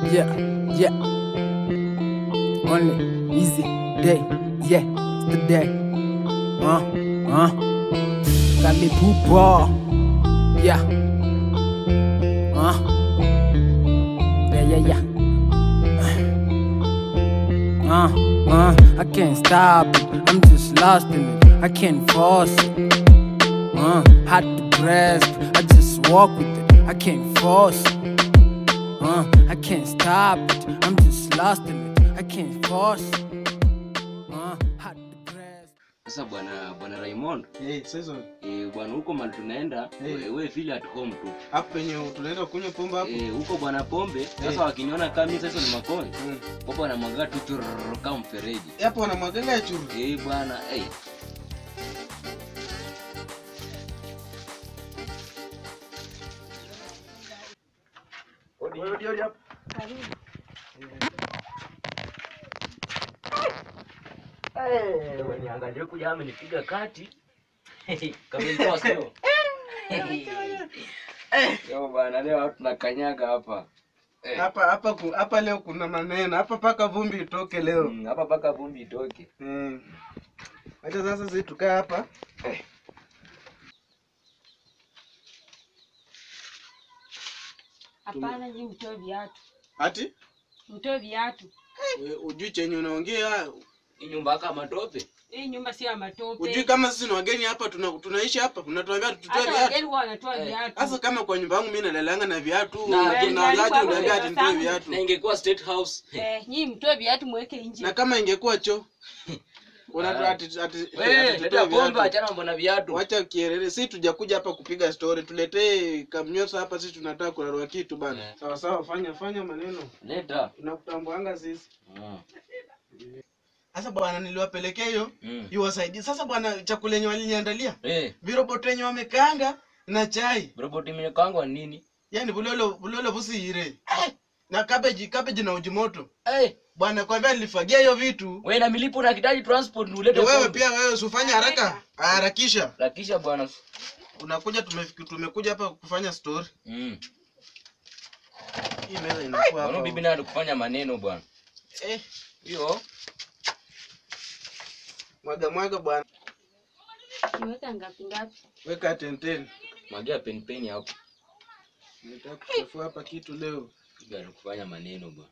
Yeah, yeah. Only easy day. Yeah, it's the day. Uh, uh. Kalipupa. Yeah. Uh. Yeah, yeah, yeah. Uh, uh, I can't stop it. I'm just lost in it. I can't force it. Uh, hard to grasp. I just walk with it. I can't force it. Uh, I can't stop it. I'm just lost in it. I can't force it. Uh, hard to grasp. Sasa bwana bwana Raymond, Eh, sasa eh, bwana huko mali tunaenda Eh. we, we feel at home tu. hapo penye tunaenda kunywa pombe hapo. Eh, huko bwana pombe sasa Eh. wakiniona kama mimi sasa ni makoni. Mm. Popo wanamwaga tu churr kama mfereji. Hapo wanamwaganga ya churu. Eh bwana, eh. Odi odi hapo. Eh, niangalie kuja amenipiga kati. Kama ilikuwa sio. Yo bwana leo tunakanyaga hapa. Eh. Hapa hapa ku- hapa leo kuna maneno. Hapa paka vumbi itoke leo. Mm, Hapa paka vumbi itoke. Mm. Acha sasa sisi tukae hapa. Hapana, nyi mtoe viatu, Ati mtoe viatu. we- ujui chenye unaongea. Hii nyumba kama matope. Hii nyumba si ya Ujui matope. kama sisi ni wageni hapa tuna, tunaishi hapa. Unatuambia tutoe Hata viatu. wageni huwa wanatoa Eh, viatu. Sasa kama kwa nyumba yangu mimi nalalanga na viatu, Na- na Eh, unaanzaje ndio uniambia ati alikuwa nitoe kwa viatu? Na ingekuwa state house. Eh, nyi mtoe viatu mweke nje. Na kama ingekuwa choo. Unatu Ah. ati ati Wewe ati leta tutoe pombe viatu. achana mambo na viatu. Wacha kierere, si tujakuja hapa kupiga story, tuletee kamnyosa hapa, sisi tunataka kurarua kitu bana. Eh. Sawa sawa, fanya fanya maneno, Leta. tunakutambuanga sisi. Mm. Sasa bwana, niliwapelekea hiyo Mm. iwasaidie. Sasa bwana, chakula yenye waliniandalia Eh, viroboto yenye wamekaanga na chai, roboti imekangwa nini? yani bulolo bulolo busiire eh, na cabbage cabbage na uji moto Eh, bwana. Kwambia nilifagia hiyo vitu. wewe na milipo na kitaji transport ni ulete Ndio wewe pombe. pia wewe usifanye haraka, harakisha. Lakisha bwana. Unakuja tumefiki, tumekuja hapa kufanya story. Mm. Hii meza inakuwa Bwana hapa. bibi naye kufanya maneno bwana. Eh, Hiyo mwaga mwaga bwana. Niweka ngapi ngapi? Weka tenten. magia pen pen hapo. Nataka kuchafua hapa kitu leo. Bibi anakufanya maneno bwana.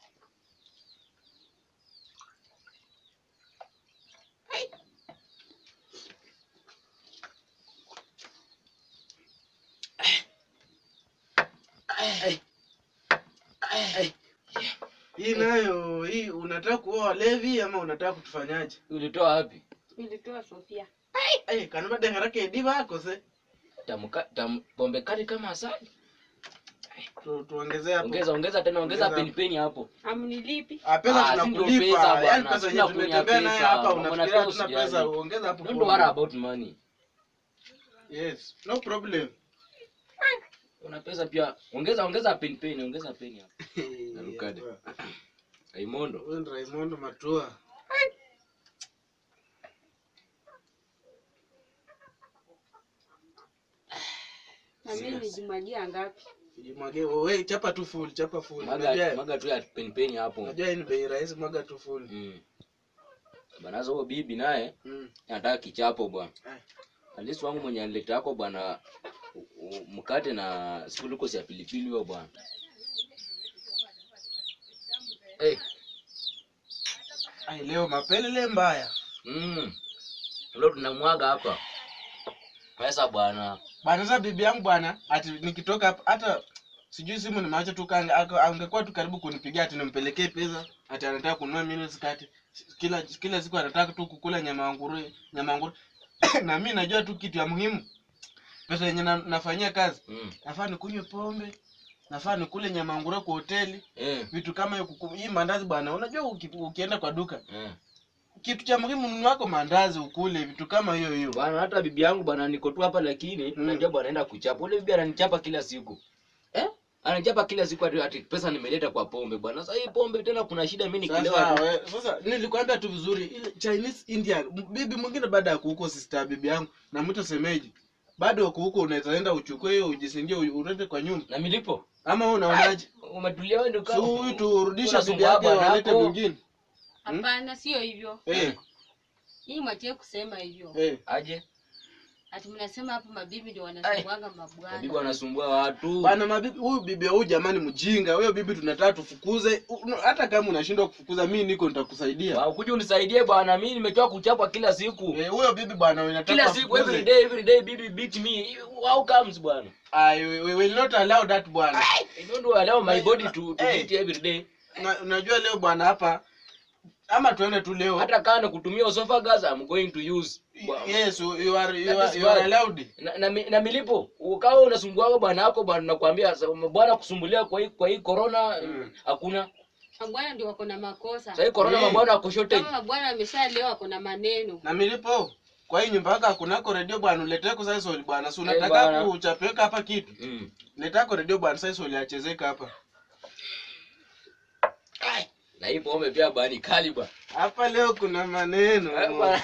Hii nayo hii unataka kuoa walevi ama unataka kutufanyaje? Ulitoa wapi? Nilitoa Sofia. Eh, kanaba dengarake ediva akose. Tamuka tam, pombe kali kama asali. Tu, tuongezee hapo. Ongeza ongeza tena ongeza Ongeza pen pen hapo. Amnilipi? Ah, pesa Ah, si ndio pesa tunakulipa. bwana, Yaani pesa yenye sina kunya tumetembea nayo pesa. hapa Mambo na unafikiria pesa hatuna pesa, usijali. ongeza hapo. Don't pombe. worry about money. Yes, no problem. Una pesa pia. Ongeza ongeza pen pen, ongeza pen hapo. Narukade. Raimondo. Wewe ni Raymond Matua. Na mimi nijimwagia ngapi? Jimwage wewe chapa tu full, chapa full. Maga Unajua maga tu ya pen pen hapo. unajua hii ni bei rahisi, mwaga tu full. Mm. Banazo huyo bibi naye Mm. anataka kichapo bwana. Eh. Alisi wangu mwenye alileta yako bwana u- u- mkate na sikuliko ya pilipili huyo bwana. Eh, Ai, leo mapelele mbaya. mm. Leo tunamwaga hapa. Pesa bwana. Bwana sasa bibi yangu bwana, ati nikitoka hapa hata sijui simu nimeacha tu kanga ako- angekuwa tu karibu kunipigia ati nimpelekee pesa ati anataka kununua mimi kati kila kila siku anataka tu kukula nyama ya nguruwe nyama ya nguruwe na mimi najua tu kitu ya muhimu pesa yenye na, nafanyia kazi Mm. nafaa nikunywe pombe nafaa nikule nyama ya nguruwe kwa hoteli Eh. vitu kama hiyo kuku- hii mandazi bwana unajua uki, ukienda kwa duka Eh. kitu cha muhimu nunua wako mandazi ukule vitu kama hiyo hiyo Bwana hata bibi yangu bwana niko tu hapa lakini Mm. najua bwana anaenda kuchapa. Ule bibi ananichapa kila siku. Eh? Ananichapa kila siku ati, ati pesa nimeleta kwa pombe bwana. Sasa hii pombe tena kuna shida mimi nikilewa Sasa, tu. we, sasa nilikwambia tu vizuri ile Chinese Indian m- bibi mwingine baada ya kuhuko sister bibi yangu namwita semeji bado uko huko unaweza enda uchukue hiyo ujisingie u- ulete kwa nyumba na milipo ama wewe unaonaje umetulia wewe ndio si kama huyu turudishe bibi unasumbua yake bwana walete wako. mwingine Hapana, sio hivyo. eh Hii mwatie kusema hivyo. eh aje Ati mnasema hapo mabibi ndio wanasumbuanga bibi mabwana. wanasumbua watu bana mabibi huyu bibi huyu jamani mjinga huyo bibi tunataka tufukuze U- no, hata kama unashindwa kufukuza mimi niko nitakusaidia Wa, kuja unisaidie bwana mimi nimechoka kuchapwa kila siku eh huyo bibi bwana unataka kila siku every day every day bibi beat me how comes bwana I we will not allow that bwana I don't allow my body to, to Hey. beat every day Una- unajua leo bwana hapa ama tuende tu leo hata kama kutumia esophagus I'm going to use Bwana. yes you you are you That are, is you are why. allowed na, na, mi- na milipo ukawa unasumbuaga bwana wako bwana nakwambia sa- bwana kusumbulia kwa hii kwa hii corona Mm. hakuna Mabwana ndio wako na makosa. sasa hii corona Eh. mabwana wako shortage Kama mabwana ameshalewa wako na maneno. na milipo kwa hii nyumba yako kunako redio bwana uletee kwa sasa soli bwana si Eh, unataka bwana. kuchapeka hapa kitu mm. letako redio bwana sasa soli achezeka hapa Ai, na hii pombe pia bani kali bwana hapa leo kuna maneno Eh, bwana.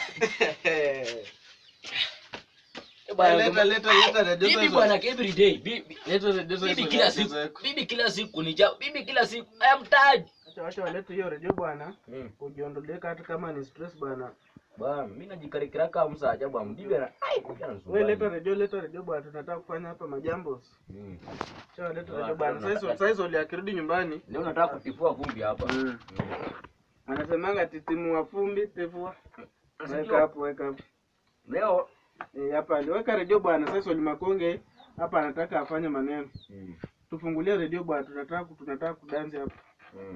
Eh, bwana, leta leta leta redio bibi sasa bwana every day bibi leta redio sasa bibi soli kila siku achezeka. bibi kila siku ni ja bibi kila siku I am tired acha acha walete hiyo redio bwana mm. ujiondoleka hata kama ni stress bwana bwana mimi najikarikira kama msaja bwana bibi ana ai kuja anasumbua. wewe leta redio leta redio bwana tunataka kufanya hapa majambo Mm. acha walete Bwana, redio bwana bwana, sasa sasa soli akirudi nyumbani leo nataka kutifua vumbi hapa Mm. anasemanga titimua fumbi tifua weka Unasikia? hapo weka hapo leo Eh, hapa aliweka redio bwana sasa Oli Makonge hapa anataka afanye maneno. mm. Tufungulie redio bwana tunataka tunataka kudansi hapa. Mm.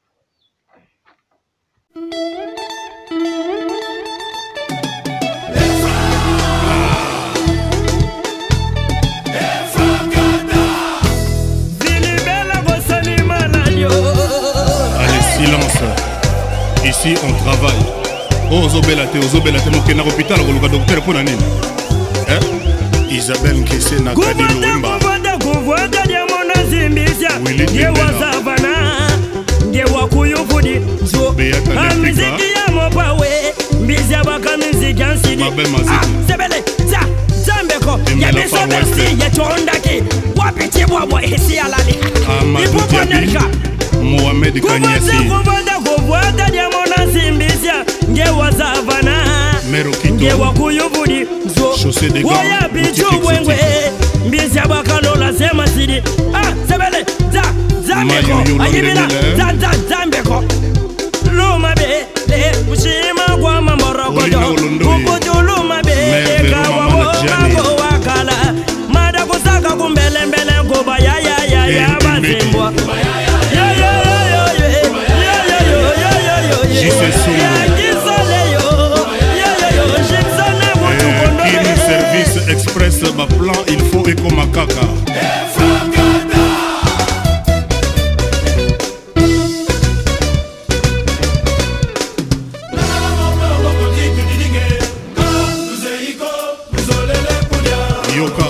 Allez, silence. Ici, on travaille. Oh, ozobela te ozobela te mokenda kopital koluka docteur mpo na nini Eh? isabelle nkese na kadi lowemba kuvanda kuvwata lyamona zimbisya Willy ngewa Tembela. savana ngewa kuyuvudi zo Beata Lefika. amiziki ya mopawe mbisya baka miziki ansidi Mabe Maziki. sebele za zambeko Tembela ya Far West. bisobersi yecondaki wapicibwabwa esiyalali amadou diabi mohamed kuvanda kanyasi kuvanda kuvwata lyamona zimbisya ngewa savana mero kito ngewa kuyuvudi zo Chaussée de gants, woya boutique bichubwengwe mbisya bwakalola semasidi ah sebele za zambeko Mayuyu ayibila Londele. za za zambeko lumabele kushima kwa mamorokojo Olina Olondoye. kukutu lumabele Merde, Roma kawawo Mana Jani. mako wakala mada kusaka kumbelembele kuba yayayaya Eh, basimbwa JC Solo. Eh, ini service express baplan il faut ekoma kaka yoka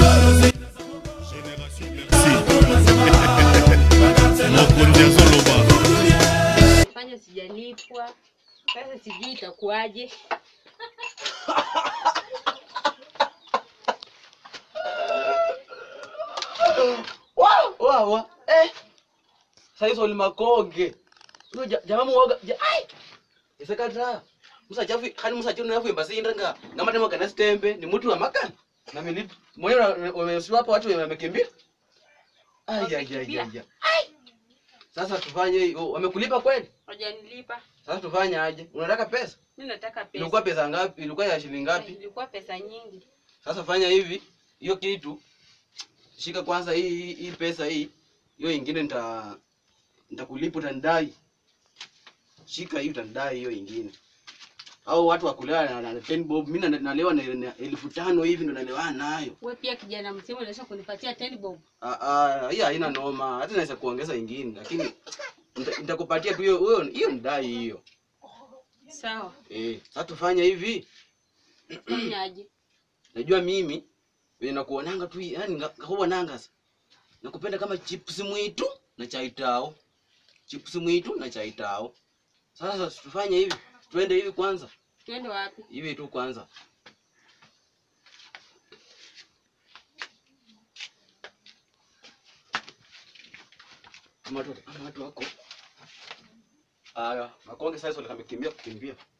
Merci. mokonzi azoloba Fanya sijalipwa. Sasa sijui itakuwaje. Wa wa wa. Eh. Sasa Oli Makonge. Huyo ja- jamaa muoga. ja- Ai. Isekata. Musa chafu kani musa chafu nafu imbasinda nga. Ngama tema kana stembe ni mtu wa makani. Na mimi moyo umesiwa hapa watu wamekimbia. Ai ai ai Wamekimbia? ai. ai. Sasa tufanye hiyo. Wamekulipa kweli? Hawajanilipa. Sasa tufanye aje? Unataka pesa? Mimi nataka pesa. Ilikuwa pesa ngapi? Ilikuwa ya shilingi ngapi? Ilikuwa pesa nyingi. Sasa fanya hivi, hiyo kitu shika kwanza hii hii, hii pesa hii, hiyo ingine nita nitakulipa utanidai. Shika hii utanidai hiyo ingine. Au watu wakulala na, na, na ten bob, mimi na- nalewa na, na elfu tano hivi ndo nalewa nayo. Wewe pia kijana msemo unaweza kunipatia 10 bob. Ah ah, hii haina noma, hata naweza kuongeza ingine, lakini nita- nitakupatia tu hiyo hiyo hiyo ndai hiyo. Sawa. Eh, sasa tufanye hivi. Fanyaje? Najua mimi vile nakuonanga tu yani ngakuwa nangasa. Nakupenda kama chips mwitu na chai tao. Chips mwitu na chai tao. Sasa tufanye hivi. Twende hivi kwanza. Twende wapi? Hivi tu kwanza. Ama watu ama watu wako. Aya, makonge sasa ndio kamekimbia kukimbia.